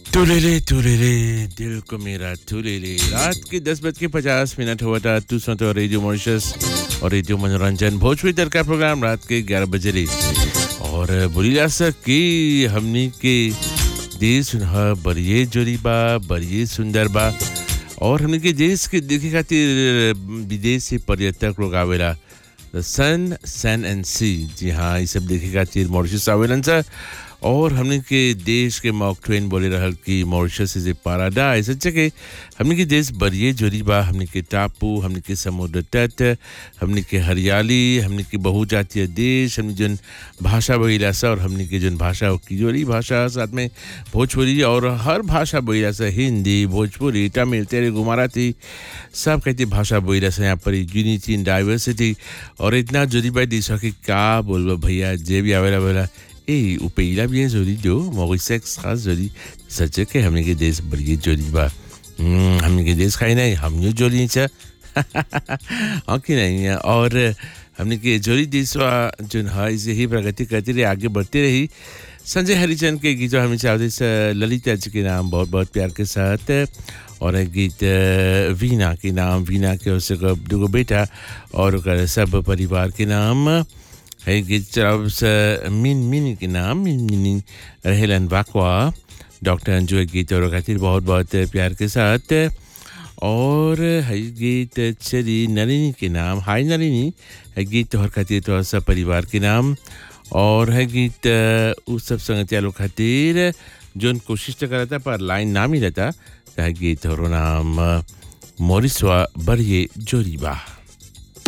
तुलेले तुलेले दिल को मेरा तुलेले रात के दस बज के पचास मिनट हुआ था तू सुनते हो रेडियो मॉरिशस और रेडियो मनोरंजन भोजपुरी तर का प्रोग्राम रात के ग्यारह बजे रे और बोली जा सकी हमनी के देश सुनह बड़िए जोरी बा बड़िए सुंदर बा और हमनी के देश के देखे खातिर विदेश से पर्यटक लोग आवेला द सन सन एंड सी जी हाँ ये सब देखे खातिर मॉरिशस आवेलन सर और हमने के देश के मॉक ट्वेन बोले रहल कि मॉरिशस इज ए पैराडाइज सच्चे के हमने के देश बरिए जोरी बा हमने के टापू हमने के समुद्र तट हमने के हरियाली हमने के बहुजातीय देश हमने जन भाषा बोला सा और हमने के जन भाषा की जोरी भाषा साथ में भोजपुरी और हर भाषा बोला सा हिंदी भोजपुरी तमिल तेलुगु मराठी सब कहते भाषा बोला सा यहाँ पर यूनिटी इन डाइवर्सिटी और इतना जोरी बा देश की का बोलबो भैया जे भी आवेला बोला et au pays là bien joli do Maurice extra joli सच के हमने के देश बड़ी जोली बा हम्म, हमने के देश खाई नहीं हम जो जोली छ हाँ कि नहीं है और हमने के जोली देश वा जो है इसे ही प्रगति करती रही आगे बढ़ती रही संजय हरिचंद के गीत जो हमें चाहते से ललिता जी के नाम बहुत बहुत प्यार के साथ और एक गीत अ, वीना के नाम वीना के उससे दुगो बेटा और ओकर सब परिवार के नाम है गीत चलाव से मिन मिनी के नाम मिन मिनी रहेलन वाकवा डॉक्टर अंजू है गीत और खातिर बहुत बहुत प्यार के साथ और है गीत चली नलिनी के नाम हाय नलिनी है गीत तोहर खातिर तोहर सब परिवार के नाम और है गीत अ, उस सब संगतिया लोग खातिर जोन कोशिश तो करता पर लाइन ना मिलता है गीत और नाम मोरिसवा बड़िए जोरीबा